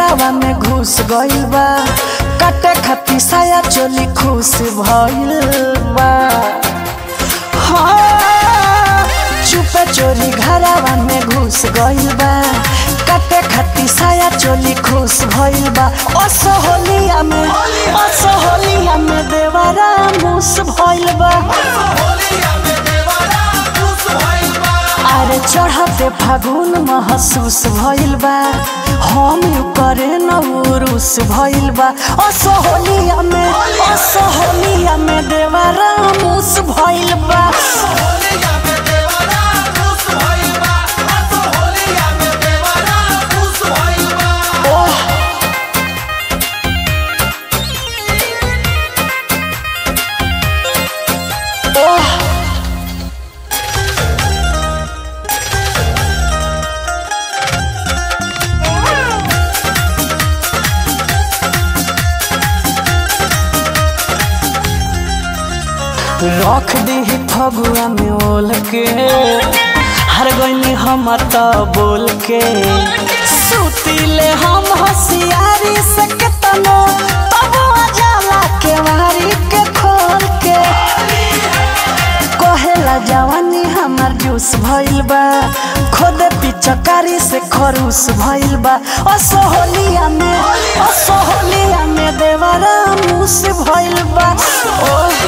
घरावा में घुस गइल बा काटे खातिर साया चोली खुश भइल बा हाँ, चुपे चोरी घरावा में घुस गइल बा काटे खातिर साया चोली खुश भइल बा असहोलिया में असहोलिया में देवरा मुस भइल बा अरे चढ़ते फागुन महसूस भइल बा हम यू करे न उरुस भइल बा असहोलिया में असहोलिया में देवरा मुस भइल बा ओह ओह रख दी फगुआ में ओल के हर गईनी हम त बोल के सुतीले हम होशियारी से केतनो तब जाला के मारी के खोल के कहेला जवानी हमार जूस भइल बा खुद पिचकारी से खरूस भइल बा असहोलिया में असहोलिया में देवरा मुस भइल बा ओह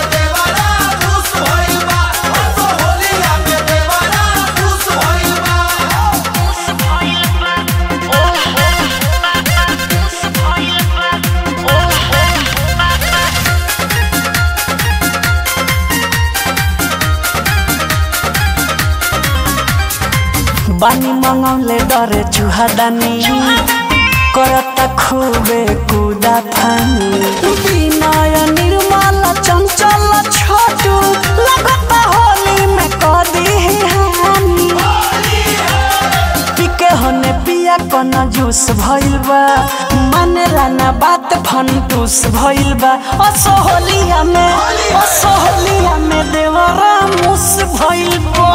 बानी मंगौले डरे चुहादानी करता खूबे कुदा फानी विनय निर्मल चंचल छोटू लगता होली में कदी हानी पिके होने पिया कन जूस भइल बा मानेला ना बात फंटूस भइल बा असहोलिया में असहोलिया में देवरा मुस भइल बा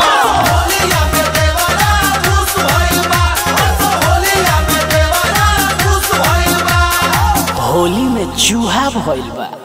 होली में चूहा भइल बा